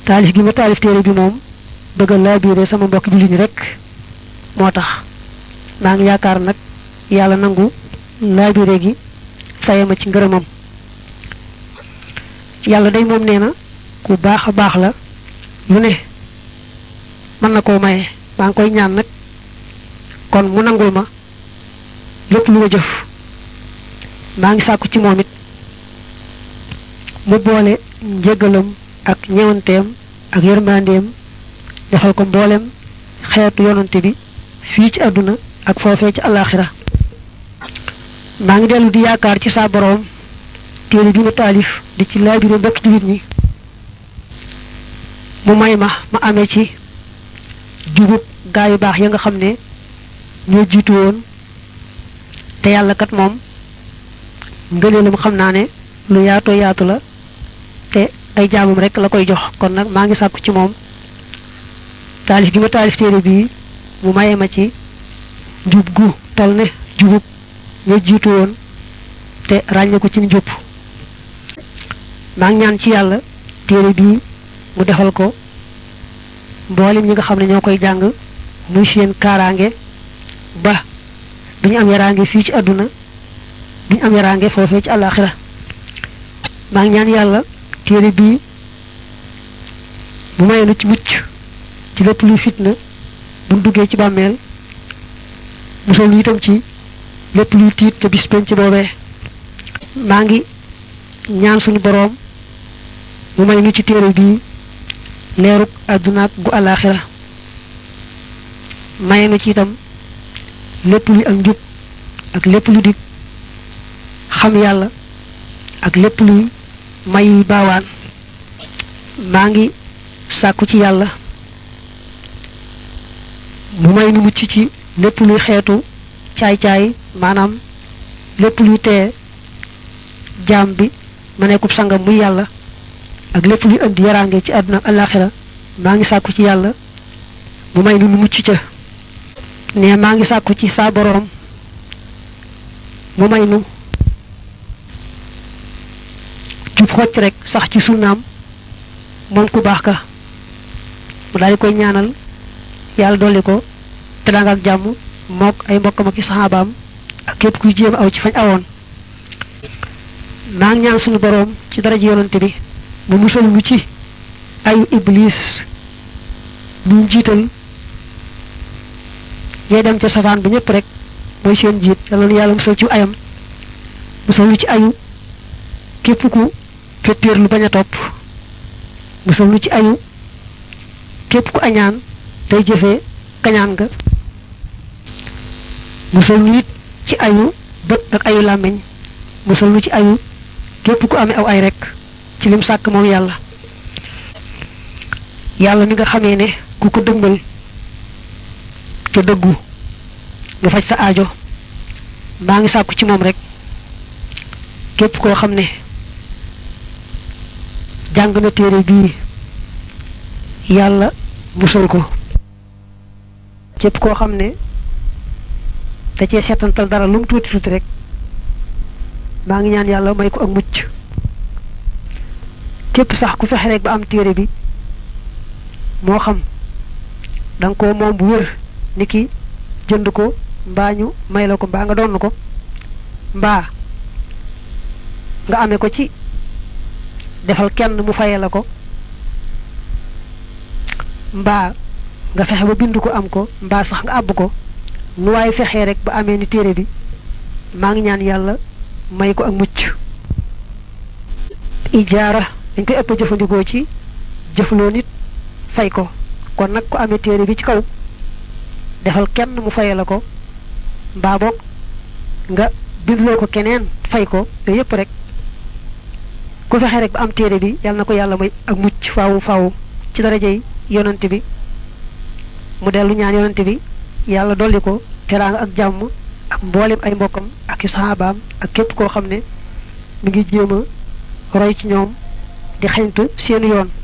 taalif gi ma taalif téere bi moom bëgg a laabiire sama mbokk jullit ñi rek moo tax maa ngi yaakaar nag yàlla nangu laabiire gi faye ma ci ngërëmam yàlla day moom nee na ku baax a baax la lu ne mën na koo maye maa ngi koy ñaan nag kon mu nangul ma lépp lu ma jëf maa ngi sàkku ci moom it mu boole njëgalam ak ñewanteem ak yërmandeem defal ko mboolem xeetu yonante bi fii ci àdduna ak foofee ci alaxira maa ngi dellu di yaakaar ci saa boroom téere bi ma taalif di ci laabire mbokk jullit ñi mu may ma ma amee ci jubub gaa yu baax ya nga xam ne ñoo jiitu woon te yàlla kat moom ngëneelam xam naa ne lu yaatoo yaatu la te ay jaamam rek la koy jox kon nag maa ngi sàkku ci moom taalif gi ma taalif téere bii mu maye ma ci njub gu tol ne jubub ña jiitu woon te ràññe ko ci njub maa ngi ñaan ci yàlla téere bii mu defal ko mboolem ñi nga xam ne ñoo koy jàng muy seen kaaraange ba duñu am yaraange fii ci àdduna duñu am yaraange foofee ci àllaaxira maa ngi ñaan yàlla téere bii bu mayee nu ci mucc ci lépp luy fitna buñ duggee ci bàmmeel musal lu itam ci lépp luy tiit ca bis penc boobee maa ngi ñaan suñu boroom mu may nu ci téere bii leerug àdduna ak gu àllaaxira maye nu ci itam lépp luy ak njub ak lépp lu dig xam yàlla ak lépp luy may yi baawaan maa ngi sàkku ci yàlla mu may nu mucc ci lépp luy xeetu caay-caay maanaam lépp luy teye jaam bi ma nekkub sangam muy yàlla ak lépp luy indi yaraange ci àdduna ak àllaaxira maa ngi sàkku ci yàlla mu may nu nu mucc ca ne maa ngi sàkku ci saa boroom mu may nu jub xocc rek sax ci sunnaam moom ku baax ka mu daal di koy ñaanal yàlla dolli ko teraanga ak jàmm mook ay mbokkam ak i saxaabaam ak képp kuy jéem aw ci fañ awoon maa ngi ñaan suñu boroom ci daraja yonante bi mu musal lu ci ayu iblis ñu jiital ñee dem ca safaan ba ñëpp rek mooy seen jiit yàlla na yàlla musal ci ayam musal lu ci ayu képp ku fettéer lu bañ a topp musal lu ci ayu képp ku añaan tey jëfee kañaan nga musal lu it ci ayu bët ak ayu làmmiñ musal lu ci ayu képp ku amee aw ay rek ci lim sàkk moom yàlla yàlla mi nga xamee ne ku ko dëgmal te dëggu nga faj sa aajo maa ngi sàkku ci moom rek képp koo xam ne jàng na téere bii yàlla musal ko képp koo xam ne da cee seetantal dara lu mu tuuti tuuti rek maa ngi ñaan yàlla may ko ak mucc képp sax ku fexe rek ba am téere bi moo xam da nga ko moom bu wér ni ki jënd ko mbaa ñu may la ko mbaa nga donn ko mbaa nga amee ko ci defal kenn mu faye la ko mbaa nga fexe ba bind ko am ko mbaa sax nga àbb ko nu waaye fexee rek ba amee ni téere bi maa ngi ñaan yàlla may ko ak mucc ijaara dañ koy ëpp jëfandikoo ci jëfloo nit fay ko kon nag ku amee téere bi ci kaw defal kenn mu faye la ko mbaa boog nga bindloo ko keneen fay ko yooyu yëpp rek ku fexe rek ba am téere bi yàlla na ko yàlla may ak mucc faawu faawu ci darajey yonante bi mu dellu ñaan yonante bi yàlla dolli ko teraanga ak jàmm ak mboolem ay mbokkam ak yu saxaabaam ak képp koo xam ne mi ngi jéem a roy ci ñoom di xañtu seen yoon